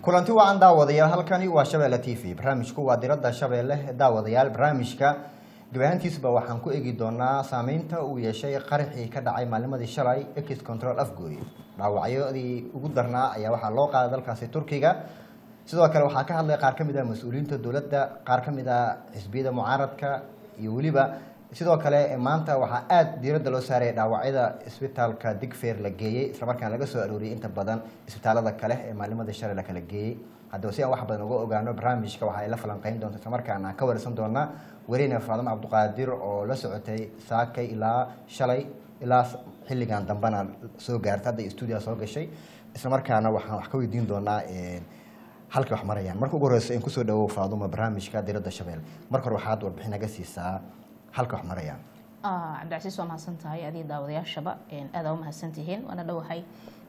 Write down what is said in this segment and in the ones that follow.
kulanti wacan daawadayaal halkani waa shabeelle t v barnaamijku waa diradda shabeelle daawadayaal barnaamijka gabayaantiisba waxaan ku eegi doonaa saameynta uu yeeshay qaraxii ka dhacay maalnimadii shalay ex control afgooy dhaawacyadii ugu darnaa ayaa waxaa loo qaaday dalkaasi turkiga sidoo kale waxaa ka hadlay qaar ka mid ah mas-uuliyiinta dowladda qaar ka mid ah xisbiyada mucaaradka iyo weliba sidoo kale maanta waxaa aada diiradda loo saaraya dhaawacyada isbitaalka digfeer la geeyey islamarkaana laga soo arooriyey inta badan isbitaalada kale ee maalnimadii shalay la kala geeyey haddaba si aan wax badan uga ogaano barnaamijka waxa ay la falanqeyn doonta islamarkaana aan ka warsan doonaa warine faadimo cabdiqaadir oo la socotay saakay ilaa shalay ilaa xilligan dambena soo gaartay hadda stuudiya soo gashay islamarkaana waxaan wax ka weydiin doonaa halkay wax marayaan marka ugu horeysa in kusoo dhawow faaduma barnaamijka diradda shabeel marka hore waxaad warbixin naga siisaa halka wax marayaan cabdicasiis waa mahadsan tahay adiga daawadayaashaba aadaa u mahadsan tihiin waana dhowahay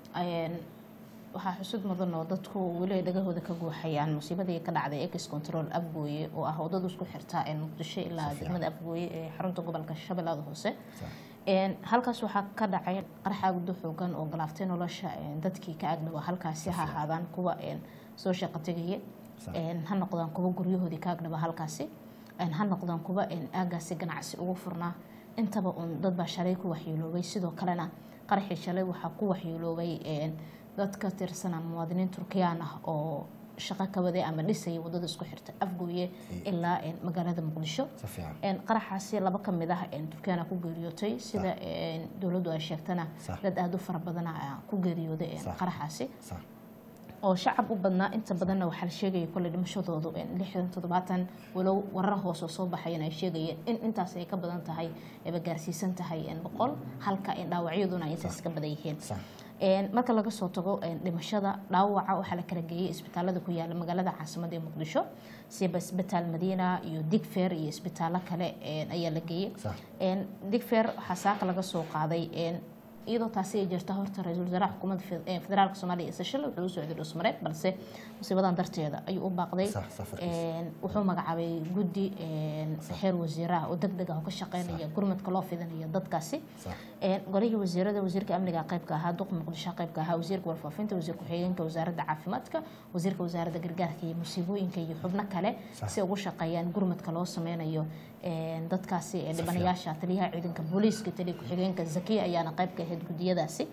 waxaa xusud mudan oo dadku weli dhagahooda ka guuxayaan musiibadii ka dhacday ex control afgooye oo ah wadada isku xirta muqdisho ilaa degmada afgooye ee xarunta gobolka shabeellada hoose halkaas waxaa ka dhacay qarxa guddo xoogan oo galaaftay nolosha dadkii ka agdhawaa halkaasi ha ahaadaan kuwa soo shaqo tegaya ha noqdaan kuwa guryahoodii ka agdhawaa halkaasi ha noqdaan kuwa aagaasi ganacsi ugu furnaa intaba un dadbaa shalay ku waxyeeloobay sidoo kalena qaraxii shalay waxaa ku waxyeeloobay dad ka tirsan muwaadiniin turkiyaan ah oo shaqo ka waday ama dhisaya wadada isku xirta afgooye ilaa magaalada muqdisho qaraxaasi laba ka mid ah turkiyana ku geeriyootay sida dowladdu ay sheegtana dad aada u fara badana ku geeriyooday qaraxaasi oo shacab u badnaa inta badanna waxaa la sheegaya kolley dhimashadoodu lixdan toddobaatan walow warar hoose soo baxayan ay sheegayeen in intaas ay ka badan tahay ayba gaarsiisan tahay boqol halka dhaawacyaduna ay intaas ka badan yihiin marka laga soo tago dhimashada dhaawaca waxaa la kala geeyey isbitaalada ku yaala magaalada caasimada ee muqdisho siba isbitaal madiina iyo digfer iyo isbitaallo kale ayaa la geeyey digfer waxaa saaka laga soo qaaday iyadoo taasi ay jirta horta ra-iisul wasaaraha xukuumadda federaalka soomaaliya isa shil wuxuu u socday dhusmareed balse musiibadan darteeda ayuu u baaqday wuxuu magacaabay guddi xeer wasiiraha oo deg deg ah oo ka shaqeynaya gurmadka loo fidinayo dadkaasi golihii wasiirada wasiirka amniga qaybka ahaa duq muqdisho qaybka ahaa wasiirka warfaafinta wasiir ku-xigeenka wasaaradda caafimaadka wasiirka wasaaradda gargaarka iyo musiibooyinka iyo xubno kale si ugu shaqeeyaan gurmadka loo sameynayo dadkaasi dhibanayaasha taliyaha ciidanka booliiska taliya ku-xigeenka zakiya ayaana qayb ka ahayd gudiyadaasi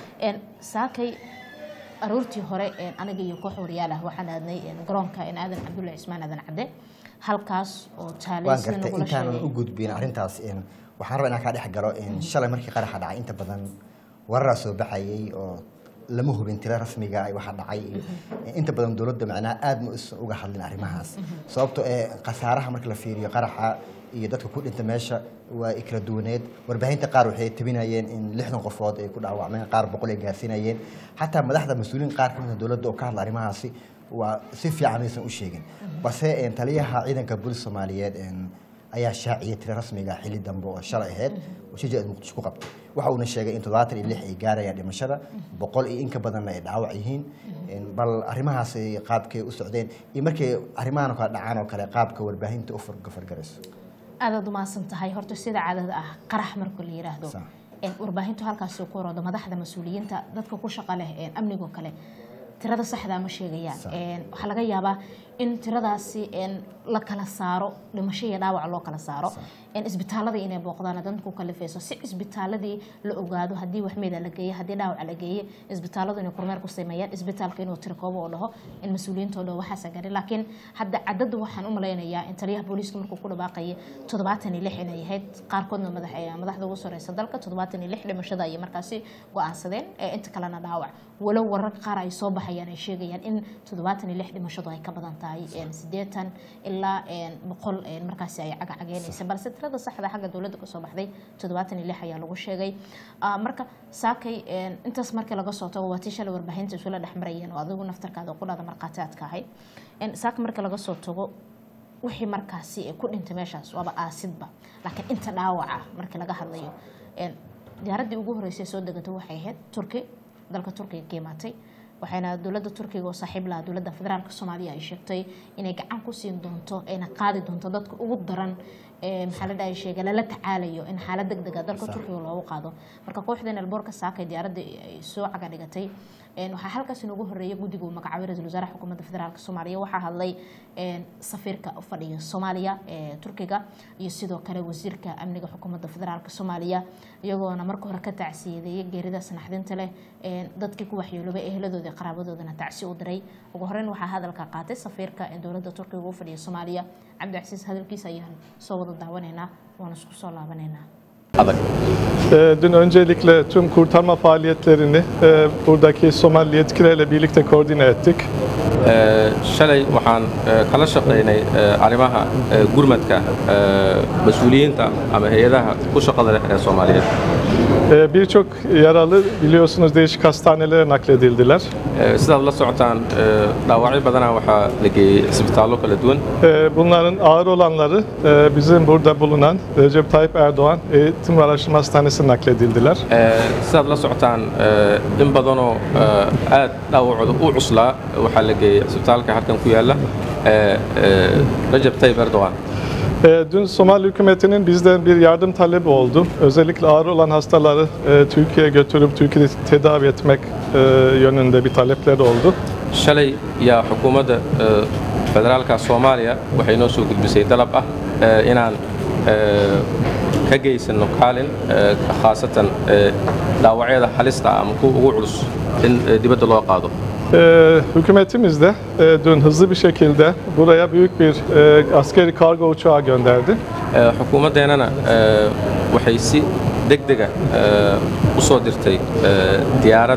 saakay aroortii hore aniga iyo koox waryaal ah waxaan aadnay garoonka aadan cabdullahi cismaan aadan cadde halkaas oo taalay intaanan u gudbin arrintaas waxaan rabaa inaan kaa dhex galo shalay markii qaraxa dhacay inta badan wararaa soo baxayay oo lama hubin tiro rasmiga waxa dhacay inta badan dowladda macnaha aada ma usan uga hadlin arrimahaas sababto ee khasaaraha marka la fiiriyo qaraxa iyo dadka ku dhinta meesha waa kala duwaneed warbaahinta qaar waxay tabinayeen in lixdan qofood ay ku dhaawacmeen qaar boqol ay gaarsiinayeen xataa madaxda mas-uuliyiin qaar ka mid a dowladda oo ka hadla arrimahaasi waa si fiican maysan u sheegin balse taliyaha ciidanka booliis soomaaliyeed ayaa shaaciyay tiro rasmiga xilli dambe oo shalay ahayd oo shijad muqdisho ku qabtay waxa uuna sheegay in toddobaatan iyo lix ay gaarayaan dhimashada boqol iyo in ka badanna ay dhaawac yihiin bal arrimahaas qaabkay u socdeen iyo markay arrimahan oo kale dhacaan oo kale qaabka warbaahinta u fargarayso aadaad umahadsan tahay horta sida caadada ah qarax marka la yiraahdo warbaahintu halkaasi ku oroodo madaxda mas-uuliyiinta dadka ku shaqa leh amnigoo kale tirada saxdaa ma sheegayaan waxaa laga yaabaa in tiradaasi la kala saaro dhimasho iyo dhaawac loo kala saaro isbitaalada inay booqdaan danku kalifayso si isbitaaladii la ogaado haddii waxmeeda la geeye haddii dhaawaca la geeye isbitaaladu inay kormeer ku sameeyaan isbitaalka inuu tirkoobo oo dhaho in mas-uuliyiinta dhaho waxaasa gaari laakiin hadda cadada waxaan u malaynayaa in taliyaha booliiska markuu ku dhawaaqayay toddobaatan iyo lix inay ahayd qaarkoodna madaxda ugu sareysa dalka toddobaatan iyo lix dhimashada ayay markaasi go-aansadeen inta kalena dhaawac walow wararka qaar ay soo baxayaan ay sheegayaan in toddobaatan iyo lix dhimashadu ay ka badan tahay sideetan ilaa boqol markaasi ay cagacageynaysa balse tirada saxda xagga dowladda kasoo baxday toddobaatan iyo lix ayaa lagu sheegay marka saakay intaas markii laga soo tago waa tii shalay warbaahinta isula dhex marayeen oo adigu naftarkaada qudhada markhaati aad ka ahay saaka markii laga soo tago wixii markaasi ku dhintay meeshaas waaba aasidba laakiin inta dhaawaca markii laga hadlayo diyaaraddii ugu horreysay soo degatay waxay ahayd turki dalka turkiga ka imaatay waxayna dowladda turkiga oo saaxiib laha dowladda federaalk soomaaliya ay sheegtay inay gacan ku siin doonto ayna qaadi doonto dadka ugu daran ee, maxaa la dhahay sheega lala tacaalayo in xaalad degdeg ah dalka turkiga loogu qaado marka kooxdan elboorka saakay diyaaradda ay soo caga dhigatay een, waxaa halkaas inoogu horeeyay guddiga uu magacaabay ra-iisul wasaare xukuumadda federaalk soomaaliya waxaa hadlay een, safiirka u fadhiya soomaaliya ee turkiga iyo sidoo kale wasiirka amniga xukuumadda federaalk soomaaliya iyagoona marka hore ka tacsiyadeeyay geerida sanaxdinta leh een, dadkii ku waxyeeloobay eheladoodii qaraabadoodana tacsi u diray ugu horeyn waxaa hadalka qaatay safiirka ee dowladda turkiga u fadhiya soomaaliya cabdicasiis hadalkiisa ayaan soo wada daawanaynaa waana isku soo laabanaynaa adag Ee, Dün öncelikle tüm kurtarma faaliyetlerini e, buradaki Somali yetkililerle birlikte koordine ettik. Ee, shalay waxaan ee, kala shaqaynay ee, arrimaha ee, gurmadka ee, mas-uuliyiinta ama hay-adaha ku shaqada leh ee Soomaaliyeed Ee, Birçok yaralı biliyorsunuz değişik hastanelere nakledildiler. Ee, sidaad la socotaan ee, dhaawacyo badanaa waxaa la geeyey cisbitaallo kala duwan Ee, Bunların ağır olanları e, bizim burada bulunan Recep Tayyip Erdoğan Eğitim ve Araştırma Hastanesi'ne nakledildiler. Ee, sidaad la socotaan ee, in badanoo ee, aad dhaawacooda u cuslaa waxaa la geeyey cisbitaalka halkan ku yaalla ee, ee, Recep Tayyip Erdoğan Ee, Dün Somali hükümetinin bizden bir yardım talebi oldu. Özellikle ağır olan hastaları e, Türkiye'ye götürüp Türkiye'de tedavi etmek e, yönünde bir talepleri oldu. shalay yaa xukuumadda ee, federaalka soomaaliya waxay noo soo gudbisay dalab ah ee, inaan ee, ka geysano kaalin ee, khaasatan ee, dhaawacyada halista ah ama kuwa ugu culus in ee, dibadda loo qaado Ee, hükümetimiz de e, dün hızlı bir şekilde buraya büyük bir e, askeri kargo uçağı gönderdi. Ee, xukuumaddeenana ee, waxay si degdega ee, u soo dirtay ee, diyaarad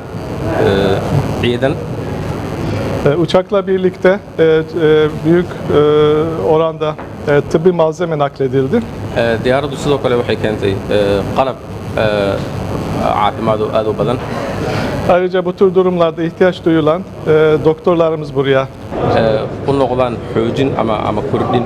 ee, ciidan E, uçakla birlikte e, e, büyük e, oranda e, tıbbi malzeme nakledildi. Ee, diyaaraddu sidoo kale waxay keentay ee, qalab ee, caafimaad oo aad u badan Ayrıca bu tür durumlarda ihtiyaç duyulan e, doktorlarımız buraya. ee, u noqdaan xoojin ama ama kordhin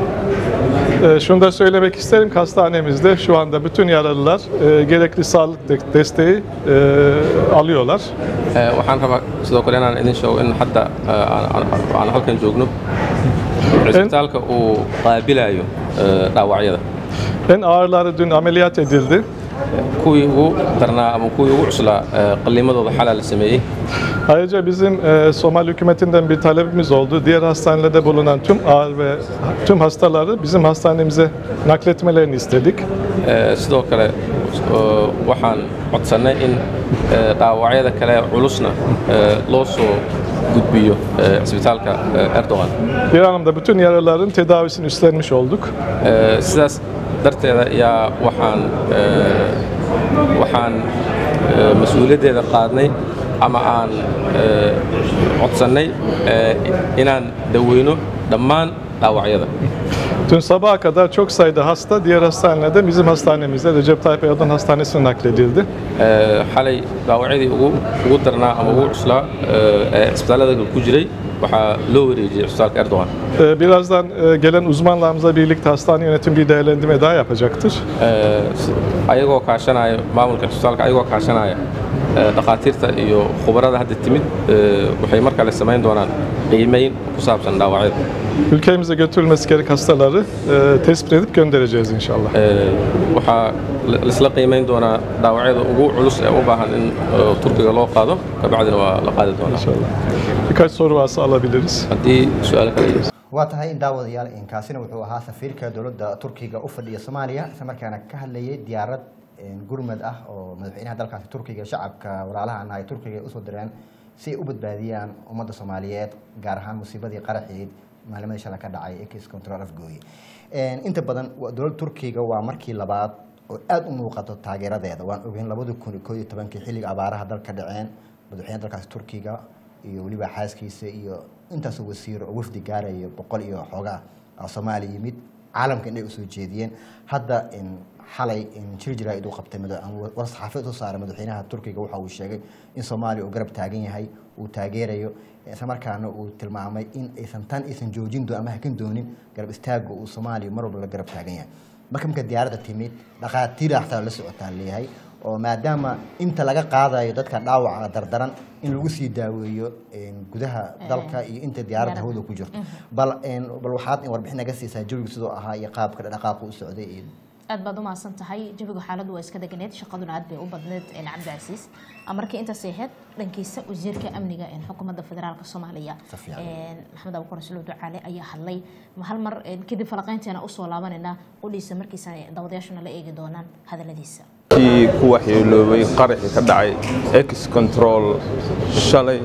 E, şunu da söylemek isterim ki hastanemizde şu anda bütün yaralılar e, gerekli sağlık de- desteği e, alıyorlar. Ee, waxaan rabaa sidoo kale inaan idin sheego in hadda ee, aan- aan aan halkan joogno cisbitaalka uu qaabilayo ee, dhaawacyada En ağırları dün ameliyat edildi. kuwii ugu darnaa ama kuwii ugu cuslaa ee, qalliimadooda xalaa la sameeyey Ayrıca bizim e, Somali hükümetinden bir talebimiz oldu. Diğer hastanelerde bulunan tüm ağır ve tüm hastaları bizim hastanemize nakletmelerini istedik. Ee, sidoo kale ee, waxaan codsannay in ee, dhaawacyada kale culusna ee, loo soo gudbiyo ee, cisbitaalka ee, Erdogan Bir anlamda bütün yaralıların tedavisini üstlenmiş olduk. Ee, sidaas darteeda ayaa waxaan ee, waxaan ee, mas-uuliyaddeeda qaadnay ama aan ee, codsannay ee, inaan daweyno dhammaan dhaawacyada Dün sabaha kadar çok sayıda hasta diğer hastanelerde bizim hastanemizde Recep Tayyip Erdoğan Hastanesi'ne nakledildi. Ee, xalay dhaawacyadii ugu ugu darnaa ama ugu cuslaa ee, ee cisbitaallada ku jiray waxaa loo wareejiyey cisbitaalka Erdogan Ee, Birazdan e, gelen uzmanlarımızla birlikte hastane yönetim bir değerlendirme daha yapacaktır. Ee, si- ayagoo kaashanaya maamulka cisbitaalka ayagoo kaashanaya ee, dhakhaatiirta iyo khubarada hadda timid ee, waxay mar kale samayn doonaan qiimeyn ku saabsan dhaawacyada Ülkemize götürülmesi gerek hastaları e, tespit edip göndereceğiz inşallah. Ee, waxaa la- laisla qiimeyn doonaa dhaawacyada ugu culus ee u baahan in ee, turkiga loo qaado kabacdina waa la qaadi doonaa İnşallah. Birkaç soru varsa alabiliriz. haddii su-aalo kale yihiin. waa tahay in daawadayaal inkaasina wuxuu ahaa safiirka dowladda turkiga u fadhiya soomaaliya isla markaana ka hadlayay diyaarad gurmad ah oo madaxweynaha dalkaasi turkiga shacabka walaalahan ay turkiga ay usoo direen si ay u badbaadiyaan ummadda soomaaliyeed gaar ahaan musiibadii qaraxeed maalimadii shala ka dhacay ekis control afgooye inta badan waa dowladda turkiga waa markii labaad oo aada u muuqato taageeradeeda waan ogeyn labadii kun iyo koo iyo tobankii xilliga abaaraha dalka dhaceen madaxweynaha dalkaasi turkiga iyo weliba xaaskiisa iyo intaasoo wasiiro oo wafdi gaaraya boqol iyo xoogaa oo soomaaliya yimid caalamka inay usoo jeediyeen hadda in xalay in jir jiraa'id uu qabtay mada- war saxaafiyad soo saaray madaxweynaha turkiga waxa uu sheegay in soomaaliya uu garab taagan yahay uu taageerayo isla markaana uu tilmaamay in aysan tan aysan joojin doo ama hakan doonin garab istaaga uu soomaaliya mar walba la garab taagan yahay marka marka diyaaradda timid dhaqaatiir xataa la socotaa leeyahay oo maadaama inta laga qaadayo dadka dhaawaca dardaran in lagu sii daaweeyo een, gudaha dalka iyo inta diyaaradda diyaaradda. hawada ku jirto bal een, bal waxaad warbixin naga siisaa jawiga sidoo ahaa iyo qaabka dhaqaaqa u socday iyo aad baad u mahadsan tahay jawiga xaaladdu waa iska deganeed shaqaduna aad bay u badneed een, cabdicasiis markii intaas ahayd dhankiisa wasiirka amniga een, xukuumadda federaalka soomaaliya Si fiican. een, maxamed abukar rasuul ducaale ayaa hadlay hal mar een, kadib falaqaynteena usoo laabanayna qudhiisa markiisa daawadayaashuna la eegi doonaan hadaladiisa kii ku waxyeeloobay qaraxii ka dhacay ex control shalay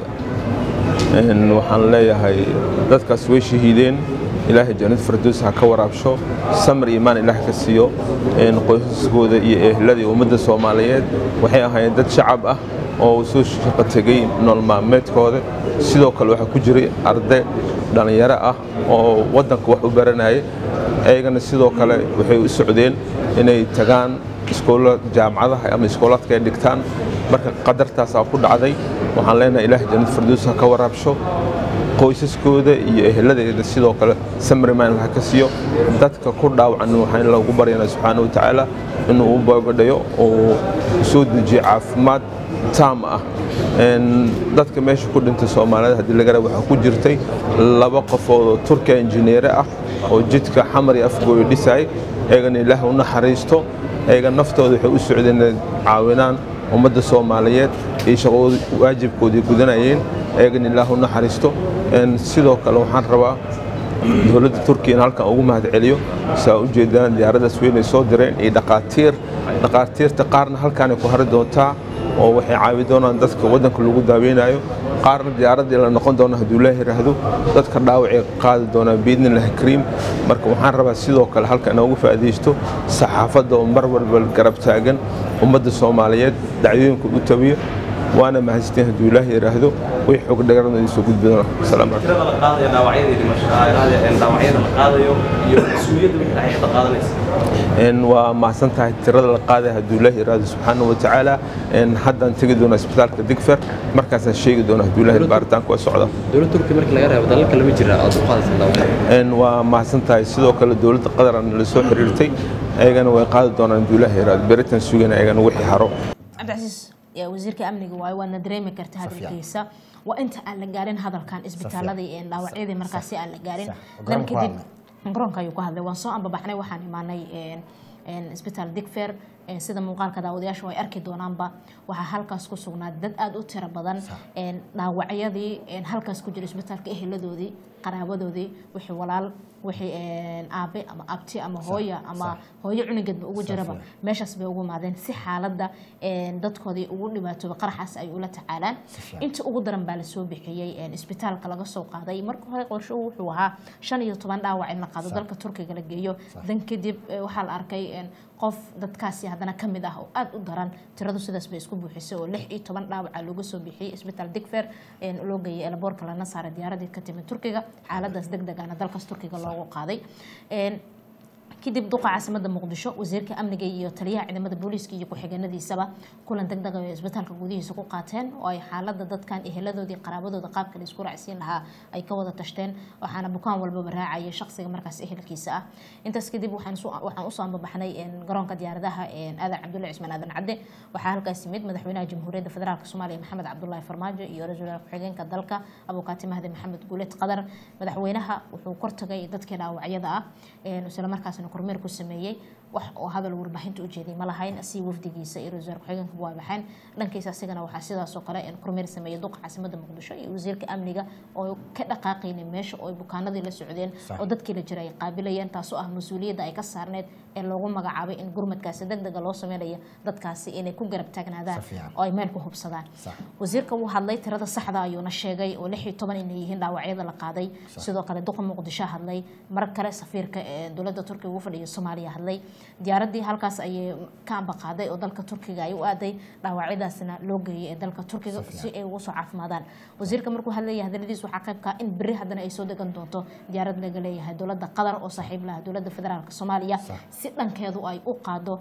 Een, waxaan leeyahay dadkaas way shahiideen ilaahay jannad firdows ha ka waraabsho samir iimaan ilaah ka siiyo Een, qoysaskooda iyo ehlada iyo ummadda soomaaliyeed waxay ahaayeen dad shacab ah oo soo shaqo tegay nolol maalmeedkooda sidoo kale waxaa ku jiray arday dhallinyaro ah oo waddanka wax u baranaya ayagana sidoo kale waxay u socdeen inay tagaan iskoola jaamacadaha ama iskoolaadka ay dhigtaan marka qadartaasaa ku dhacday waxaan leenahay ilaah jannad firdows ha ka waraabsho qoysaskooda iyo eheladeeda sidoo kale samriman ha ka siiyo dadka ku dhaawacan waxaan lagu baryanaa subxaana wa tacaala inuu u boogadhayo oo soo dejiyo caafimaad taam ah Een, dadka meesha ku dhintay soomaalida haddii laga raba waxaa ku jirtay laba qofood oo turkiya injineere ah oo jidka xamar iyo afgooyo dhisay eegana ilaah u naxariisto eega naftooda waxay u socdeen inay caawinaan ummadda soomaaliyeed iyo shaqadooda waajibkoodii gudanayeen eegana ilaah u naxariisto Een, sidoo kale waxaan rabaa dowladda turkiya in halkan ugu mahadceliyo saa u jeedaan diyaaraddaas weyn ay soo direen iyo dhaqaatiir dhaqaatiirta qaarna halkaanay ku hari doontaa oo waxay caawi doonaan dadka waddanka lagu daaweynayo qaarna diyaaraddii la noqon doona hadduu ilaahi yidhaahdo dadka dhaawacay qaadi doonaan biidnillahi kariim marka waxaan rabaa sidoo kale halka inoogu faa'iidaysto saxaafadda oo mar walba garab taagan ummadda soomaaliyeed dacdooyinka u tabiyo waana mahadsantiin hadduu ilaahi yidhaahdo way xog dhagarana idiin soo gudbi doonaa asalaamu calaykum tirada la qaadayo dhaawacyadii dhimashada dhaawacyada la qaadayo iyo mas-uuliyadda wixii ay hadda qaadanaysa Een, waa mahadsan tahay tirada la qaaday hadduu ilaahi yidhaahdo subxaana wa tacaala Een, haddaan tegi doonaa isbitaalka digfer markaasaan sheegi doonaa hadduu ilaahi baaritaanku waa socda dowladda turkiya markii laga reebo dalal kale ma jira aad u qaadaysan daawada Een, waa mahadsan tahay sidoo kale dowladda qatar aan la soo xiriirtay ayagana way qaadi doonaan hadduu ilaahi yidhaahdo beritan sugana ayagana wixii haro cabdicasiis yaa wasiirka amniga waayo waadna dareemi karta hadalkiisa waa inta aan la gaarin hadalkan isbitaaladii ee dhaawacyadii markaasi aan la gaarin Sax. dan Garoonka kadib waa garoonka ayuu ku hadlay waan soo ambabaxnay waxaan imaanay een, een, isbitaal digfer een, sida muuqaalka daawadayaashu ay arki doonaanba waxaa halkaas ku sugnaa dad aada u tiro badan een, dhaawacyadii een, halkaas ku jira isbitaalka eheladoodii qaraabadoodii wixii walaal wixii een, aabe ama abti ama hooya ama hooyo cunugeedba ugu jiraba meeshaas bay ugu imaadeen si xaaladda een, dadkoodii ugu dhibaatooba qaraxaas ay ula tacaalaan inta ugu daran baa lasoo bixiyey een, isbitaalka laga soo qaaday marka hore qorshuhu wuxuu ahaa shan iyo toban dhaawac in la qaado dalka turkiga la geeyo dan kadib eh, waxaa la arkay een, qof dadkaasi haddana ka mid ah oo aada u daran tiradu sidaas bay isku buuxisay oo lix iyo toban dhaawaca looga soo bixiyey isbitaal digfer een, loo geeyay elaboorka lana saaray diyaaradii ka timid turkiga xaaladaas deg degana dalkaas turkiga loogu qaaday Een, kadib duqa caasimada muqdisho wasiirka amniga iyo taliyaha ciidamada booliiska iyo ku-xigeenadiisaba kulan deg deg ay isbitaalka gudihiisa ku qaateen oo ay xaalada dadkan eheladoodii qaraabadooda qaabka la isku raacsiin lahaa ay ka wada tashteen waxaana bukaan walbaba raacaya shaqsiga markaas ehelkiisa ah intaas kadib waxaan soo- waxaan usoo ambabaxnay een, garoonka diyaaradaha een, aadan cabdulle cismaan aadan cadde waxaa halkaas yimid madaxweynaha jamhuuriyadda federaalk soomaaliya maxamed cabdulaahi farmaajo iyo ra-iisul wasaare ku-xigeenka dalka abukaati mahdi maxamed guuled qadar madaxweynaha wuxuu kortagay dadkii dhaawacyada ah een, isla markaasna kormeer ku sameeyey wax oo hadal warbaahinta u jeeday ma lahayn si wafdigiisa iyo ra-iisul wasaare ku-xigeenka waa baxeen dhankiisa asigana waxaa sidaas oo kale een, kormeer sameeyey duqa caasimada muqdisho iyo wasiirka amniga oo ka dhaqaaqaynay meesha oo ay bukaanadii la socdeen oo dadkii la jira ay qaabilayeen taasoo ah mas-uuliyadda ay ka saarneed ee loogu magacaabay in gurmadkaasi deg dega loo sameynaya dadkaasi inay ku garab taagnaadaan Si fiican. oo ay meel ku hubsadaan Sax. wasiirka wuu hadlay tirada saxda ayuuna sheegay oo lix iyo toban inay yihiin dhaawacyada la qaaday sidoo kale duqa muqdisho hadlay mar kale safiirka ee dowladda turkiga ugu fadhiya soomaaliya hadlay diyaaradii halkaas ayay ka amba qaaday oo dalka turkiga ay u aaday dhaawacyadaasna loo geeyay ee dalka turkiga si ay ugu soo caafimaadaan wasiirka markuu hadlaya hadaladiis waxaa qayb ka ah in berri haddana ay soo degan doonto diyaarad laga leeyahay dowladda qatar oo saaxiib laha dowladda federaalk soomaaliya si dhankeedu ay u qaado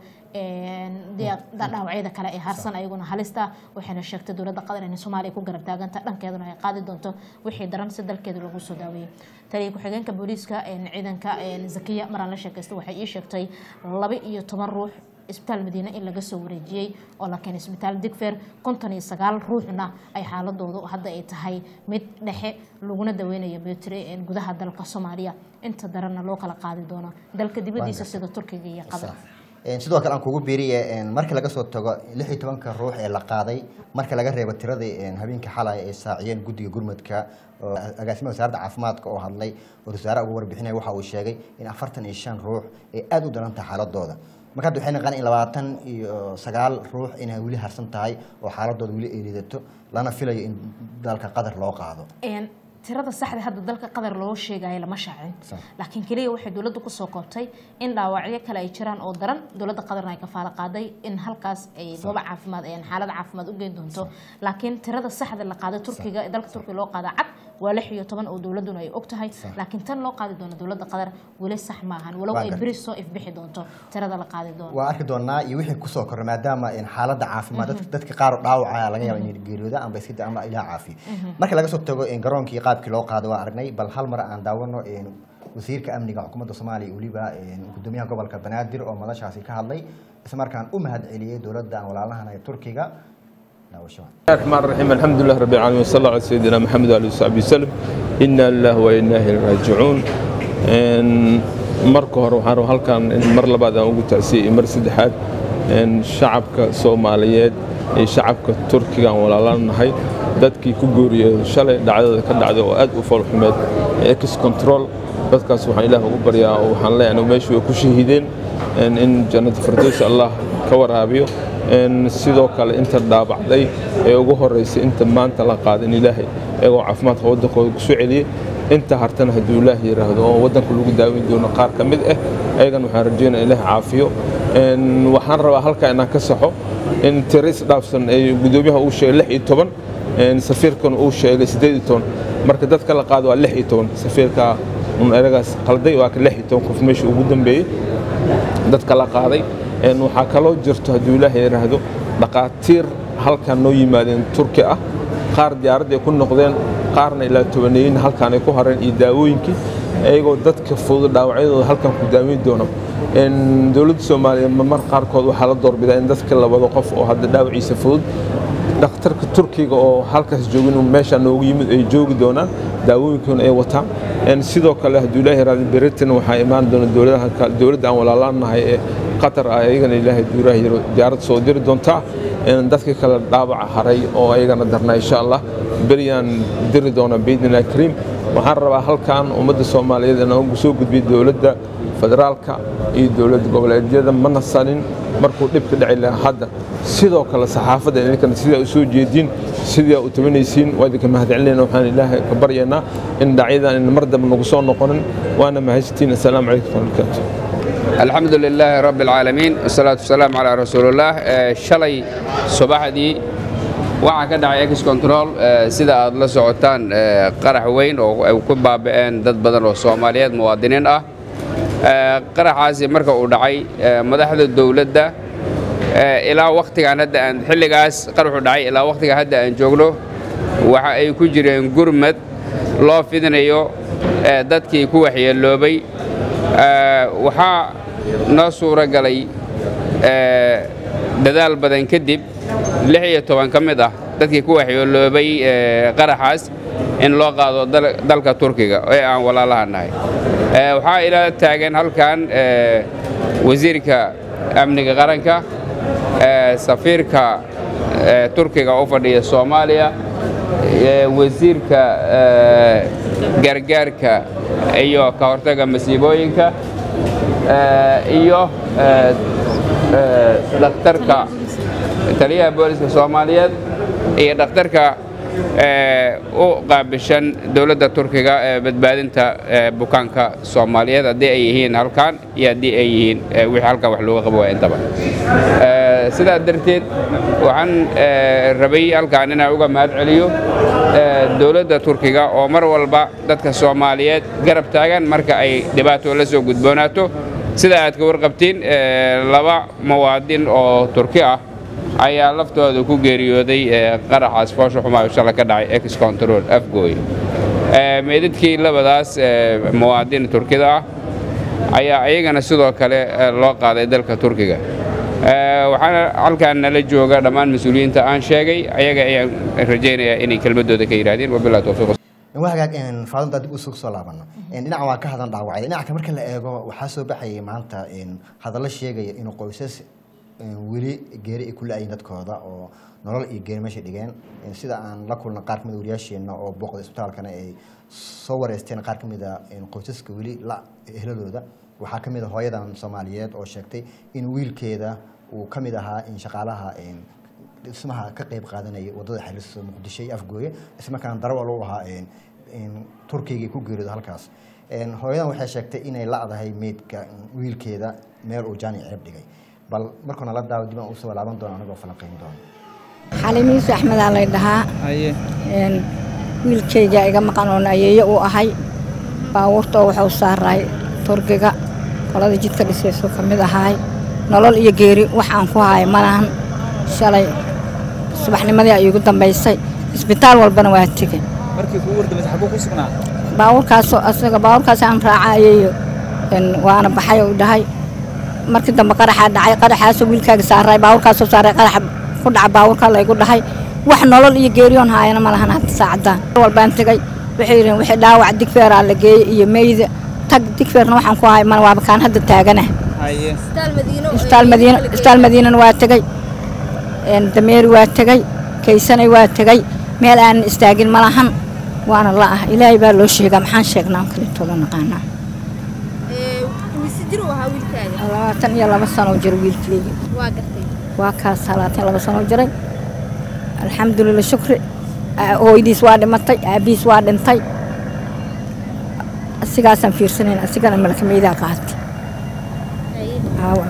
een, dee- dhaawacyada kale ee harsan ayaguna halista waxayna sheegtay dowladda qatar inay soomaaliya ku garab taaganta dhankeeduna ay qaadi doonto wixii daran si dalkeeda lagu soo daaweeyey taliya ku-xigeenka booliiska een, ciidanka een, zakiya maraan la sheekaysta waxay ii sheegtay laba iyo toban ruux isbitaal madiine in laga soo wareejiyey oo la keenay isbitaal digfer konton iyo sagaal ruuxna ay xaaladoodu hadda ay tahay mid dhexe laguna daweynayo betri gudaha dalka soomaaliya inta daranna loo kala qaadi doono dalka dibadiisa sida turkiga iyo qatar Een, sidoo kale aan kugu biiriye een, marka laga soo tago lix iyo tobanka ruux ee la qaaday marka laga reebo tiradii een, habeenkii xalay ay saaciyeen guddiga gurmadka oo agaasimaha wasaaradda caafimaadka oo hadlay oo wasaare uga warbixinaya waxa uu sheegay in afartan iyo shan ruux ay aada u daran tahay xaaladooda marka hadda waxay naqaan in labaatan iyo sagaal ruux inay weli harsan tahay oo xaaladooda weli ay liidato lana filayo in dalka qatar loo qaado Een, tirada saxda hadda dalka qatar loo sheegayo lama shaacin Sax. laakiin keliya waxay dowladda kusoo koobtay in dhaawacyo kale ay jiraan oo daran dowladda qatarna ay kafaalo qaaday in halkaas ay goobo caafimaad een xaalad caafimaad u geyn doonto laakiin tirada saxda la qaaday turkiga ee dalka turkiga loo qaada cad waa lix iyo toban oo dowladuna ay og tahay laakiin tan loo qaadi doono dowladda qatar weli sax maahan walow Waa ay gartay. beri soo ifbixi doonto tirada la qaadi doono waa arki doonaa iyo wixii kusoo korray maadaama een, xaaladda caafimaad dadka- dadka qaar oo dhaawacaya laga yaaba inay geeriyooda amba iska da- ama ilaah caafiyo marka laga soo tago een, garoonkii qaabkii loo qaado waa aragnay bal hal mar aan daawano een, wasiirka amniga xukuumadda soomaaliya iyo weliba een, gudoomiyaha gobolka banaadir oo madashaasi ka hadlay isla markaan u mahad celiyey dowladda aan walaalahan ee turkiga daawasho الرحمن الرحيم الحمد لله رب العالمين وصلى الله على سيدنا محمد وعلى اله وصحبه وسلم إنا لله وإنا إليه راجعون إن marka hore waxaan rabaa halkan in mar labaad aan ugu tacsiyey mar saddexaad in shacabka soomaaliyeed iyo shacabka turkiga aan walaalanahay dadkii ku gooriyey shalay dhacdada ka dhacday oo aad u foolxumeed ex control dadkaas waxaan ilaah ugu baryaa oo waxaan leeyahay meeshu way ku shahiideen in in jannada firdaws allah ka waraabiyo in sidoo kale inta dhaabacday ee ugu horeysay inta maanta la qaadin ilaahay iyagoo caafimaadka waddankooda ku soo celiyey inta hartana hadduu ilaah yidhaahdo oo waddanka lagu daaweyn doono qaar ka mid ah ayagan waxaan rajeynaya ilaah caafiyo In waxaan rabaa halkaa inaan ka saxo in tiris dhaafsan ee gudoomiyaha uu sheegay lix iyo toban in safiirkan uu sheegay siddeed iyo toban marka dadka la qaado waa lix iyo toban safiirka un eragaas qalday waa ka lix iyo toban qof meesha ugu dambeeyey dadka la qaaday Een, waxaa kaloo jirto hadduu ilaahay yidhaahdo dhaqaatiir halkan noo yimaadeen turki ah qaar diyaaradda ay ku noqdeen qaarna ilaa tobaneeyin halkan ay ku hareen iyo daawooyinkii iyagoo dadka fudud dhaawacyadooda halkan ku daaweyn doono Een, dowladda soomaaliya mar qaarkood waxaa la doorbidaa in dadka labado qof oo hadda dhaawaciisa fudud dhakhtarka turkiga oo halkaas joogin meesha noogu yimid ay joogi doonaan daawooyinkoona ay wataan Een, sidoo kale hadduu ilaahay raali beritan waxaa imaan doona dowladaha kale dowladda aan walaalaanahay ee qatar ah ayagana ilaahay duuraha yiro diyaarad soo diri doontaa Een, dadka kale dhaawaca haray oo ayagana darnaa insha allah beriyaan diri doona biidnillahi kariim waxaan rabaa halkan ummadda soomaaliyeed inaan ugu soo gudbiyo dowladda federaalka iyo dowlad goboleedyada ma nasanin markuu dhibka dhici lahaa hadda sidoo kale saxaafadda idinkana sidaa u soo jeedin sidaa u tabanaysiin waa idinka mahadcelinayna waxaan ilaahay ka baryaynaa in dhacyadan in mar dambe nagu soo noqonin waana mahadsantiin assalaamu calaykum waraxmatullahi الحمد لله رب العالمين والصلاة والسلام على رسول الله آه، شلي صباحدي waxaa ka dhacay ex control eh, sida aad la socotaan eh, qarax weyn oo ay ku baaba'een dad badan oo soomaaliyeed muwaadiniin ah Eh, qaraxaasi marka uu dhacay eh, madaxda dowladda eh, ilaa wakhtigan hadda aan xilligaas qaraxu dhacay ilaa wakhtiga hadda aan joogno waxa ay ku jireen gurmad loo fidinayo eh, dadkii ku waxyeeloobay Eh, waxaa noo suuro galay eh, dadaal badan kadib lix iyo toban ka mid ah dadkii ku waxyeeloobay eh, qaraxaas in loo qaado dal- dalka turkiga ee aan walaalaha nahay Eh, waxaa ila taagan halkan eh, wasiirka amniga qaranka eh, safiirka eh, turkiga u fadhiya soomaaliya eh, wasiirka eh, gargaarka iyo ka hortagga masiibooyinka eh, iyo eh, eh, dhakhtarka taliyaha booliska soomaaliyeed iyo dhakhtarka eh, u qaabishan dowladda turkiga ee badbaadinta eh, bukaanka soomaaliyeed haddii ay yihiin halkan iyo haddii ay yihiin eh, wixii halkan wax looga qabo waa intaba Eh, sidaa darteed waxaan eh, rabay halkan inaan uga mahad celiyo eh, dowladda turkiga oo mar walba dadka soomaaliyeed garab taagan marka ay dhibaato la soo gudboonaato sida aad ka warqabtiin eh, laba muwaadin oo turki ah ayaa laftooda ku geeriyooday eh, qaraxaas foosha xumaa shala ka dhacay ex control afgooy Eh, meydadkii labadaas eh, muwaadin turkida ah ayaa iyagana sidoo kale eh, loo qaaday dalka turkiga Eh, waxaana halkaan nala jooga dhammaan mas-uuliyiinta aan sheegay ayaga ayaan rajaynayaa inay kelmadooda ka yidhaahdeen wabillahi towfiiq waa hagaag faadunta dib usug soo laabano dhinaca waa ka hadan dhaawacay dhinaca marka la eego waxaa soo baxayay maanta hadallo sheegaya inuu qoysas weli geeri ay ku la-ayiin dadkooda oo nolol iyo geeri meesha dhigeen sida aan la kulna qaar kamid wariyaasheena oo booqda isbitaalkana ay soo wareysteen qaar kamid a qoysaska weli la ehladooda waxaa kamid a hooyadan soomaaliyeed oo sheegtay in wiilkeeda uu kamid ahaa in shaqaalaha dhismaha ka qeyb qaadanaya wadada xiriirsa muqdisho iyo afgooye ismarkaana darawal u ahaa turkiga ku geeriyooda halkaas hooyadan waxay sheegtay inay lacdahay meydka wiilkeeda meel uu jaani cirib dhigay bal markuuna la daawo dib aan usoo laaban doono anigoo falanqeyn doono xalimiisu axmedaa lay dhahaa Een, wiilkayga iga maqan oon ayeeyo u ahay baabuurta oo wuxuu saaray turkiga qolada jidka dhisaysu ka mid ahaay nolol iyo geeri wax aan ku haay malahan shalay subaxnimadii ay igu dambaysay isbitaal walbana waa tegey markii kugu wardamaysa xaguu ku sugnaa baabuurkaasoo asaga baabuurkaas aan raacayayo een, waana baxay u dhahay markii dambe qaraxaa dhacay qaraxaasoo wiilkaaga saaray baabuurkaasoo saaray qaraxa ku dhaca baabuurka laygu dhahay wax nolol iyo geeriyoon haayana ma lahan hadda saacadaan mar walbaan tegay waxay yidheen wixii dhaawac digfeeraa la geeyey iyo meyda tag digfeerna waxaan ku haay mana waaba kaan hadda taagana haye isbitaal madiina isbitaal madiinana waa tegey een, dameeri waa tegey kaysanay waa tegey meel aanan istaagin ma lahan waana la ah ilaahay baa loo sheegaa maxaan sheegnaa aan kalitooda naqaanaa labaatan iyo laba sano jiro wiilkeyga waa kaas labaatan iyo laba sano jiray alxamdulillah shukri Aa- hooyadiis waa dhimatay aabihiis waa dhintay asigaasaan fiirsanayn asigana malkameydaa qaatay aawa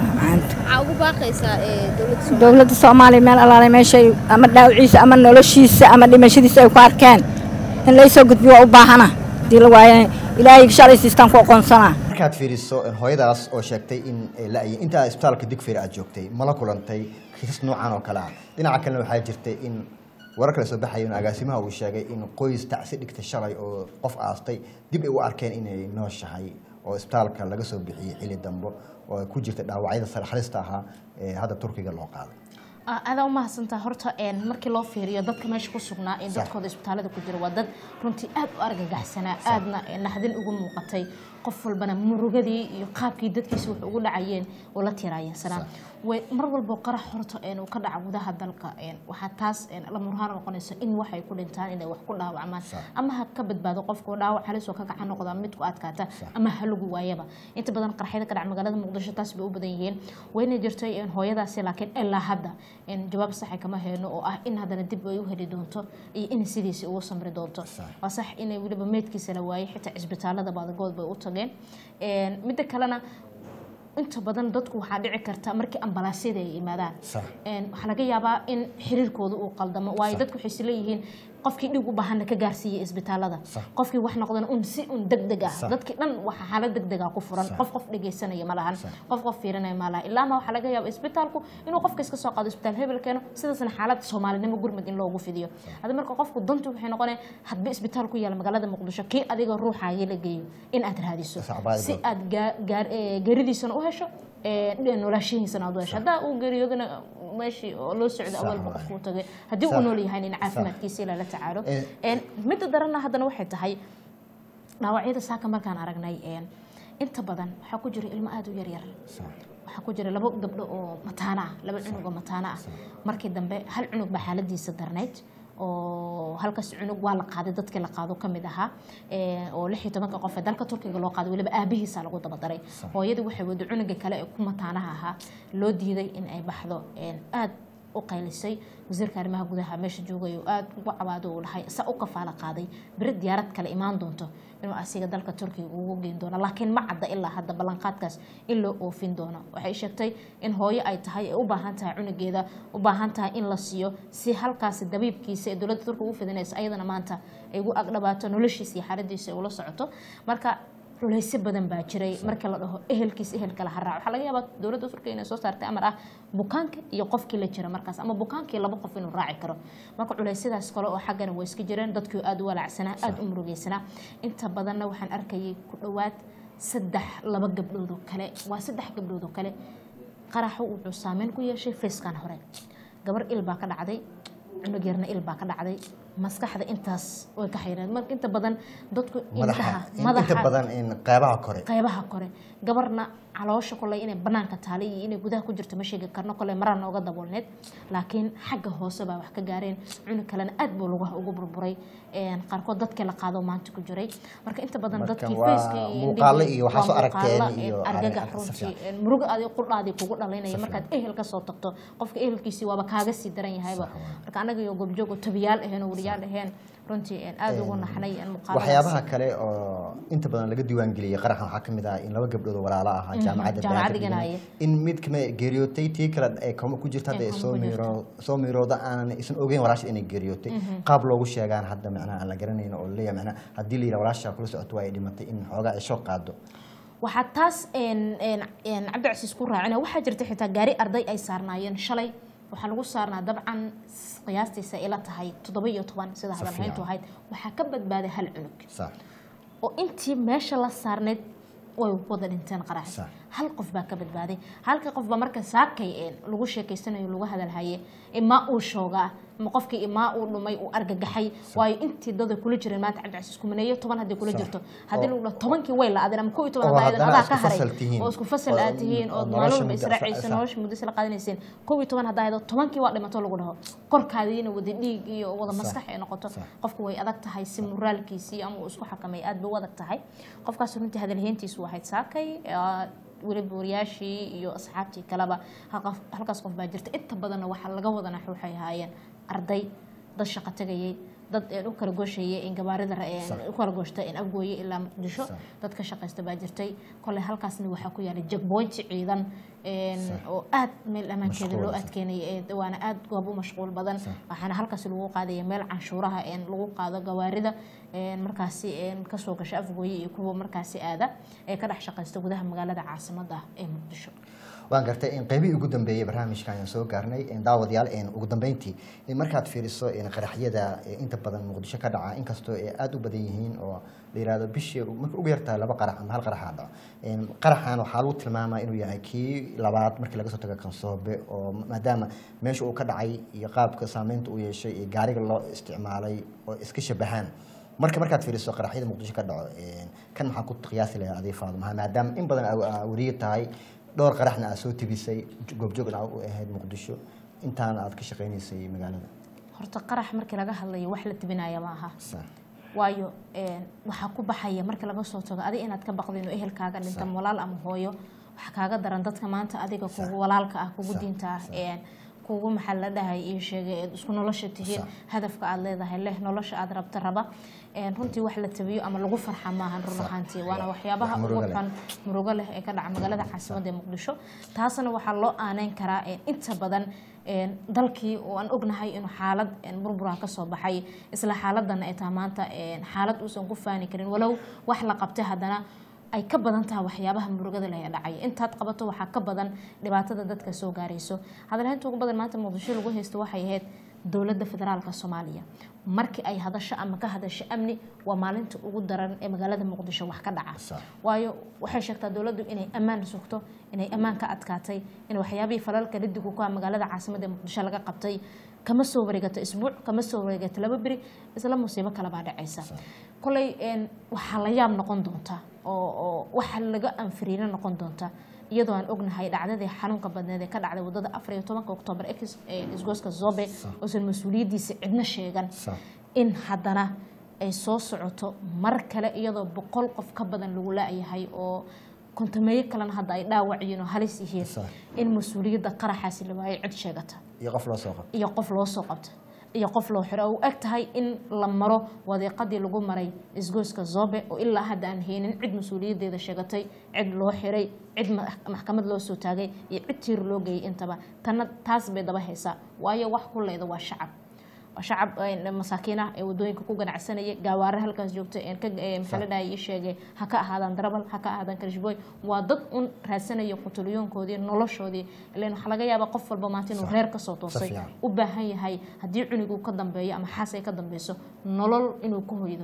macaanta dowladda soomaaliya meel alaale meeshay ama dhaawiciisa ama noloshiisa ama dhimashadiisa ay ku arkeen in laysoo gudbiyo waa u baahana hadii la waayana ilaahay shalay siistaan ku aqoonsanaa markaad fiiriso hooyadaas oo sheegtay in ay la-yiin intaa isbitaalka digfeer aad joogtay mala kulantay kiisas noocan oo kale ah dhinaca kalena waxaa jirtay in warar kale soo baxayo in agaasimaha uu sheegay in qoys tacsi dhigtay shalay oo qof aastay dib ay u arkeen inay nooshahay oo isbitaalka laga soo bixiyey xili dambo oo ay ku jirta dhaawacyada sare halista ahaa ee hadda turkiga loo qaaday Ah, adaa umahadsantaa horta een, markii loo fiiriyo dadka meesha ku sugnaa ee dadkooda isbitaalada ku jira waa dad runtii aad u argagaxsanaa aadna eh, naxdin ugu muuqatay qof walbana murugadii iyo qaabkii dadkiisa wax ugu dhacayeen oo la tiraayeensanaa way mar walbo qarax horta een, uu ka dhaca gudaha dalka een, waxaa taas een, la murhaan noqonaysa in waxay ku dhintaan inay wax ku dhaawacmaan ama ha ka badbaado qofka dhaawac halis oo ka gacan noqda mid ku adkaata ama ha lagu waayaba inta badan qaraxyada ka dhaca magaalada muqdisho taas bay u badan yihiin wayna jirtay een, hooyadaasi laakiin ilaa hadda een, jawaab saxa kama hayno oo ah in haddana dib ay u heli doonto iyo in sidiisi ugu samri doonto waa sax inay weliba meydkiisa la waayay xitaa cisbitaalada baadagood bay u tageen Een, midda kalena inta badan dadku waxaa dhici karta markii ambalaasyada ay yimaadaan Een, waxaa laga yaabaa in xiriirkooda uu qaldamo waayo dadku waxay isleeyihiin qofkii dhig u baahana ka gaarsiiyey isbitaalada qofkii wax noqdana un si un degdeg ah dadkii dhan waxa xaalad degdega ku furan qof qof dhegeysanaya ma lahan qof qof fiirinaya ma laha ilaa ma waxaa laga yaaba isbitaalku inuu qofka iska soo qaado isbitaal hebel keeno sidaasna xaalad soomaalinimo gurmud in loogu fidiyo hadda marka qofku dantu waxay noqonaya hadba isbitaal ku yaala magaalada muqdisho kii adiga ruuxaaga la geeyo in aad raadiso si aad gaa- gaar- ee, geeridiisana u hesho ee, dhe- noolaashihiisana aad u hesho haddaa uu geeriyoodana meeshii oo loo socdo awalba qofkuu tagay haddii uu Sax. nool yahay in caafimaadkiisa ilaa la tacaalo Eh. Een, midda daranna haddana waxay tahay dhaawacyada saaka markaan aragnay een, inta badan waxaa ku jira ilmo aada u yaryar waxaa ku jira labo gabdho oo mataana ah laba cunug oo mataana ah markii dambe hal cunug baa xaaladiisa darnayd oo halkaas cunug waa la qaaday dadkii la qaado ka mid ahaa ee, oo lix iyo tobanka qof ee dalka turkiga loo qaaday weliba aabihiisa lagu dabadaray hooyadii waxay wada cunuga kale ee ku mataanaha ahaa loo diiday in ay baxdo een, aad u qaylisay wasiirka arrimaha gudaha meesha joogay oo aad ugu cawaado uu dhahay sa u kafaala qaaday beri diyaarad kale imaan doonto inuu asiga dalka turkiga ugu geyn doono laakiin ma cadda ilaa hadda ballanqaadkaas in loo oofin doono waxay sheegtay in hooyo ay tahay ay u baahan tahay cunugeeda u baahan tahay in la siiyo si halkaasi dabiibkiisa ee dowladda turkiga ugu fidinaysa ayadana maanta ay ugu agdhabaato noloshiisa iyo xaaladiisa ay ula socoto marka culaysyo badan baa jiray marka la dhaho ehelkiis ehelka la haraac waxaa laga yaabaa dowladda turkiga inay soo saartay amar ah bukaanka iyo qofkii la jira markaas ama bukaankii laba qof inuu raaci karo marka culeysyadaas kale oo xaggana way iska jireen dadkii aada u walaacsanaa aada u murugeysanaa inta badanna waxaan arkayay ku dhowaad saddex laba gabdhood oo kale waa saddex gabdhood oo kale qaraxa wuxuu saameyn ku yeeshay fayskan hore gabar il baa ka dhacday cunug yarna il baa ka dhacday maskaxda intaas way ka xayreen marka inta badan dadku indhaha madaxa inta badan in qeybaha kore qaybaha kore gabarna caloosha koley inay banaanka taalay iyo inay gudaha ku jirto ma sheegi karno koley maraa nooga daboolneed laakiin xagga hoose baa wax ka gaareen cunug kalena aad buu lugaha ugu burburay een, qaarkood dadkii la qaado maanta ku jiray marka inta badan Marka dadkii waa faceka iyo muuqaalo indhihii iyo waxaa waa soo aragteen muuqaalo, iyo een, argagax arag- si runtii fiican. een, muruga adi qudhaadii kugu dhalaynaya markaad ehel ka soo tagto qofka ehelkiisii waaba kaaga sii daran yahayba marka anaga iyo goobjoogo tabiyaal aheen oo wariyaal aheen runtii een, aad ugu naxnay een, muuqaaladaas. waxyaabaha kale oo inta badan laga diiwaan geliyay qaraxan waxaa kamid ah in laba gabdhood oo walaalo ahaa Mhm, jaamacadda jaamacad Banaadir dhiganaya. in mid kama geeriyootay tii kale ay koma ku jirta hadda Ay ay koma soo ku jirto. miiro soo miirooda aanan isan ogeyn walaasha inay geeriyootay Mhm. qaab loogu sheegaan hadda macnaha aan la garanayn oo leeyahay macnaha haddii la yidhaha walaasha kula socoto waa ay dhimatay in xoogaa ay shoo qaado waxaa taas een, een, een, cabdicasiis ku raacina waxaa jirta xitaa gaari arday ay saarnaayeen shalay waxaa lagu saarnaa dabcan s- qiyaastiisa ila tahay toddoba iyo toban sida Si hadalhayntu fiican. ahayd waxaa ka badbaaday hal cunug sax oo intii meesha la saarneyd way wada dhinteen qarax Sax. hal qof baa ka badbaaday halka qof baa marka saakay een lagu sheekeysanayo lagu hadalhaye imaa uu shoogaa ma qofkii imaa uu dhumay uu argagaxay waayo intii dada kula jireen maanta cabdicasiis kumaneeyo toban haddii kula Sax. jirto haddii Oo- lagu dhaho tobankii way la-adeen ama kow iyo toban Oo haddaa haddana adaa isku ka haray fasal tihiin. oo isku fasal Oo- aad tihiin oo oo nolosha maalin walba muddo- israacaysa sax. nolosha muddo isla qaadanayseen kow iyo toban haddaa haydo tobankii waa dhimato lagu dhaho korkaadiina wada dhiig iyo wada Sax. maskax ay noqoto Sax. qofku way adag tahay si moraalkiisii ama uu isku xakamay aad bay u adag tahay qofkaas runtii hadalheyntiisu waxayd saakay ee, weliba wariyaashii iyo asxaabtii kaleba halka- halkaas qof baa jirta inta badanna waxaa laga wada nax waxay ahaayeen arday dad shaqo tagayay dad een u kala gooshayay in gabaarida ra- een Sax. u kala gooshta in afgooye ilaa muqdisho Sax. dad ka shaqaysta baa jirtay koley halkaasna waxaa ku yaalay jagboynti ciidan een, Sax. oo aad meel ammaankeeda loo Mashquul, sax. adkeynaya ee waana aad goob u mashquul badan waxaana halkaasi lagu qaadaya meel canshuuraha een lagu qaado gawaarida een markaasi een kasoo gasha afgooye iyo kuwa markaasi aada ee ka dhex shaqaysta gudaha magaalada caasimada ee muqdisho waan gartay in qeybihii ugu dambeeyey barnaamijka ayaan soo gaarnay in daawadayaal in ugu dambeyntii in markaad fiiriso in qaraxyada ee inta badan muqdisho ka dhaca inkastoo ay aada u badan yihiin oo la yihahdo bishii marka ugu yartahay laba qarax ama hal qaraxa dhaco In qaraxan waxaa lagu tilmaamaa inuu yahay kii labaad markii laga soo tago kansoobe oo maadaama meesha uu ka dhacay iyo qaabka saameynta uu yeeshay iyo gaariga loo isticmaalay oo iska shabahaan marka markaad fiiriso qaraxyada muqdisho ka dhaco een, kan maxaa ku qiyaasi lahaa adii faaduma maadaama in badan aa- aa wariye tahay dhowr qaraxna aad soo tibisay goobjoogna aad u ahayd muqdisho intaana aad ka shaqaynaysay magaalada horta qarax markii laga hadlayo wax la tibinaya ma aha Sax. waayo een, waxaa ku baxaya marka laga soo tago adiga inaad ka baqdin oo ehelkaaga dhinta walaal ama hooyo waxaa kaaga daran dadka maanta adiga kugu walaalka ah kugu Sax, diinta ah sax. een, kugu maxaa la dhahay iyo sheegay eed isku nolosha tihiin Sax. hadafka aad leedahay leh nolosha aad rabta raba een, runtii wax la tabiyo ama lagu farxa maahan run Sax. ahaantii waana waxyaabaha Wax ugu murugo leh. xun murugo leh ee ka dhaca magaalada caasimadda ee muqdisho taasna waxaa loo aaneyn karaa een, inta badan een, dalkii oo aan ognahay inuu xaalad een, burbura ka soo baxay isla xaaladana ay tahay maanta een, xaalad uusan ku faani karin walow wax la qabtay haddana ay ka badan tahay waxyaabaha murugada leh ee dhacaya intaad qabato waxaa ka badan dhibaatada dadka soo gaarayso hadalhaynta ugu badan maanta muqdisho lagu haysto waxay ahayd dowladda federaalka soomaaliya markii ay hadasho ama ka hadasho amni waa maalinta ugu daran ee magaalada muqdisho wax ka dhaca Sax. waayo waxay sheegtaa dowladdu inay ammaan sugto inay ammaan ka adkaatay in waxyaabihii falalka lidigu ku ah magaalada caasimadda ee muqdisho laga qabtay kama soo wareegato isbuuc kama soo wareegato laba beri isla musiibo kale baa dhacaysa koley een, waxaa la yaab noqon doonta oo oo waxa laga anfiriino noqon doonta iyadoo aan ognahay dhacdadii xanuunka badneed ee ka dhacday wadada afar iyo tobanka oktoobar ex- ee isgooska zobe oosan mas-uuliyaddiisa cidna sheegan Sax. in haddana ay soo socoto mar kale iyadoo boqol qof ka badan lagu laayahay oo kontameeyo kalena hadda ay dhaawac yihiin oo halis yihiin Sax. in mas-uuliyadda qaraxaasi la waayo cid sheegata iyo qof loo soo qabto iyo qof loo soo qabta iyo qof loo xiro oo u eg tahay in la maro wadiiqadii lagu maray isgoyska zobe oo ilaa hadda aan haynin cid mas-uuliyaddeeda sheegatay cid loo xiray cid ma- maxkamad loo soo taagay iyo cid tiir loo geeyay intaba tanna taas bay daba haysaa waayo wax kuleyda waa shacab waa shacab een, masaakiin ah ee wadooyinka ku ganacsanaya gaawaare halkaas joogta een ka ee, maxaa la dhahay ii sheegay ha ka ahaadaan darabal ha ka ahaadaan karishbooy waa dad un raadsanaya qutulyoonkoodii noloshoodii ileen waxaa laga yaabaa qof walba maanta inuu reer kasoo toosay fiican. u baahan yahay haddii cuniguu ka dambeeyo ama xaas ay ka dambeyso nolol inuu ku hoydo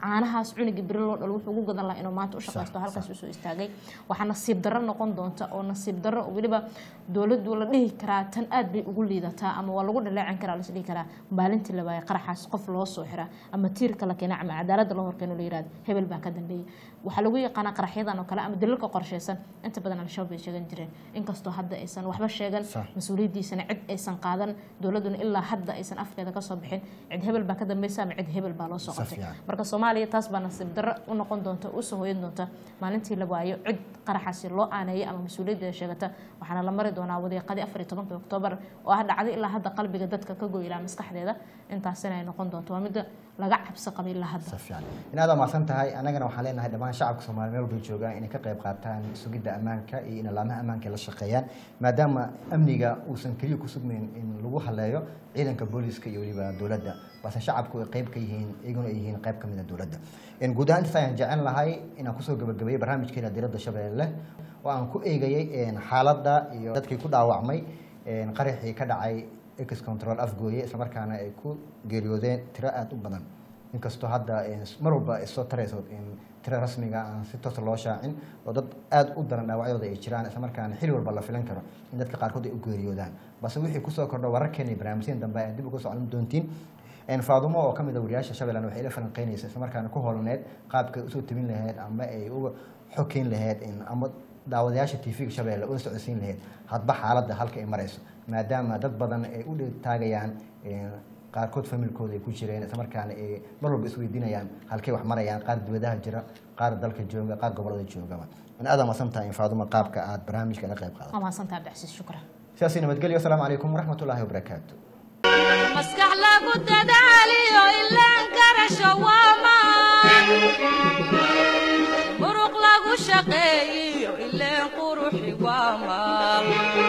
caanahaas cunigii beri loo dhalo wuxuu ugu gadan lahaa inuu maanta u shaqaysto halkaas usoo istaagay waxaa nasiib darro noqon doonta oo nasiib darro oo weliba dowladdu la dhihi karaa tan aad bay ugu liidataa ama waa lagu dhaleecin karaa las dhihi karaa maalintii la waayay qaraxaas qof loo soo xira ama tiirka la keena ama cadaaladda loo horkeeno la yirahdo hebel baa ka dambeeyay waxaa lagu yaqaanaa qaraxyadan oo kale ama dalalka qorsheysan inta badan al-shabaab bay sheegan jireen inkastoo hadda aysan waxba sheegan mas-uuliyaddiisana cid aysan qaadan dowladduna ilaa hadda aysan afkeeda kasoo bixin cid hebel baa ka dambeysa ama cid hebel baa loo soo qabtay marka soomaaliya taas baa nasiib darro u noqon doonta usoo hoyan doonta maalintii la waayo cid qaraxaasi loo aaneeyay ama mas-uuliyaddeeda sheegata waxaana la mari doonaa wadiiqadii afar iyo tobanka oktoobar oo ah dhacday ilaa hadda qalbiga dadka ka goylaa maskaxdeeda intaasina ay noqon doonto waa midda laga cabsi qabay ilaa hadda in aad mahadsan tahay annagana waxaan leenahay dhammaan shacabka soomaaliya meel walbay joogaan inay ka qayb qaataan sugidda ammaanka iyo in alaamaha ammaanka la shaqeeyaan maadaama amniga uusan keliya ku sugnayn in lagu haleeyo ciidanka booliska iyo weliba dowladda balse shacabku ay qayb ka yihiin iyaguna ay yihiin qayb ka mid a dowladda guud ahaan intaas ayaan jecel lahay inaan kusoo gabagabeeyey barnaamijkeena diradda shabeelle oo aan ku eegayey xaaladda iyo dadkii ku dhaawacmay qaraxii ka dhacay ex control afgooye islamarkaana ay ku geeriyoodeen tiro aada u badan inkastoo hadda mar walba ay soo tarayso tiro rasmiga aan si toosa loo shaacin oo dad aada u daran dhaawacyadooda ay jiraan islamarkaana xili walba la filan karo in dadka qaarkood ay u geeriyoodaan balse wixii kusoo kordho wararkeena iyo barnaamijyada dambe aad dib uga socon doontiin faadumo oo kamid a wariyaasha shabeelland waxay la falanqeynaysa islamarkaana ku holaneed qaabka usoo tabin lahayd ama ay uga xokeyn lahayd ama daawadayaasha tv-ga shabeelle ula socodsiin lahayd hadba xaaladda halka ay marayso maadaama dad badan ay u taagayaan qaarkood familkooda ay ku jireen islamarkaana ay mar walba isweydiinayaan halkay wax marayaan qaar dibadaha jira qaar dalka jooga qaar gobolada joogaba in aad amasan tahay in faaduma qaabka aad barnaamijka la qayb qaadato waa mahadsantaha abdicasiis shukran sidaasi nabadgelyo asalaamu calaykum waraxmatullaahi wabarakaatu maskax lagu dadaaliyo ilaan garasho waamaan muruq lagu shaqeeyiyo ileen quruxi waamaan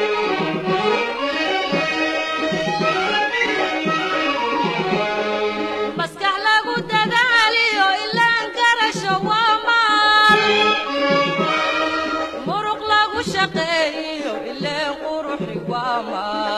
maskax lagu dadaaliyo ilaan garasho waamaan muruq lagu shaqeeyiyo ileen quruxi waamaan